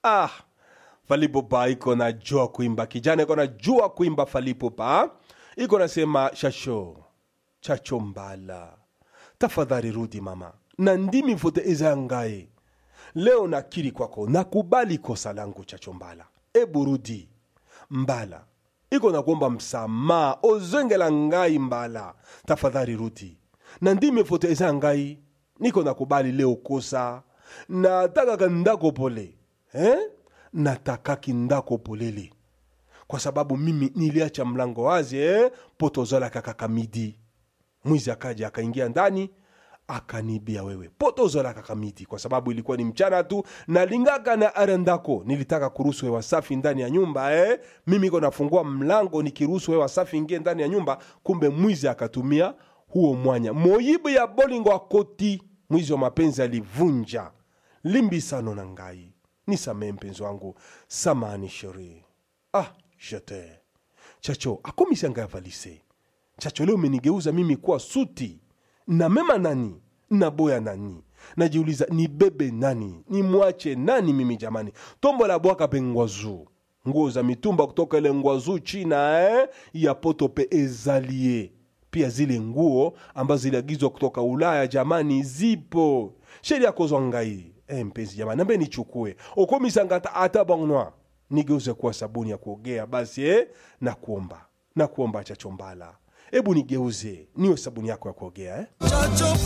ah falipupa iko na jua kuimba kijana iko na jua kuimba falipupa iko nasema shasho chacho mbala tafadhali rudi mama na ndimi vote eza ngaye leo nakiri kwako nakubali kosa langu chacho mbala ebu rudi mbala iko nakuomba msamaha ozengela ngai mbala tafadhali rudi na ndimi vote eza ngai niko nakubali leo kosa natakaka ndako pole eh? natakaki ndako polele kwa sababu mimi niliacha mlango wazi eh? po tozalaka kaka midi mwizi akaja akaingia ndani akanibia wewe po tozalaka kaka midi kwa sababu ilikuwa ni mchana tu nalingaka na ara ndako nilitaka kuruhusu hewa safi ndani ya nyumba eh? mimi iko nafungua mlango nikiruhusu hewa safi ingie ndani ya nyumba kumbe mwizi akatumia huo mwanya moyibu ya bolingo akoti mwizi wa mapenzi alivunja limbisano na ngai nisamee mpenzi wangu samani sheri ah jete chacho akomisi ngai avalise chacho leo umenigeuza mimi kuwa suti na mema nani naboya nani najiuliza nibebe nani nimwache nani mimi jamani tombo la bwaka pe ngwazu nguo za mitumba kutoka ile ngwazu china eh? ya poto pe ezalie pia zile nguo ambazo ziliagizwa kutoka ulaya jamani zipo sheria kozwa ngai eh, mpenzi jamani nambe nichukue okomisanga ata, ata bangnoa nigeuze kuwa sabuni ya kuogea basi eh? na kuomba na kuomba chachombala hebu nigeuze niwe sabuni yako ya kuogea eh? Chacho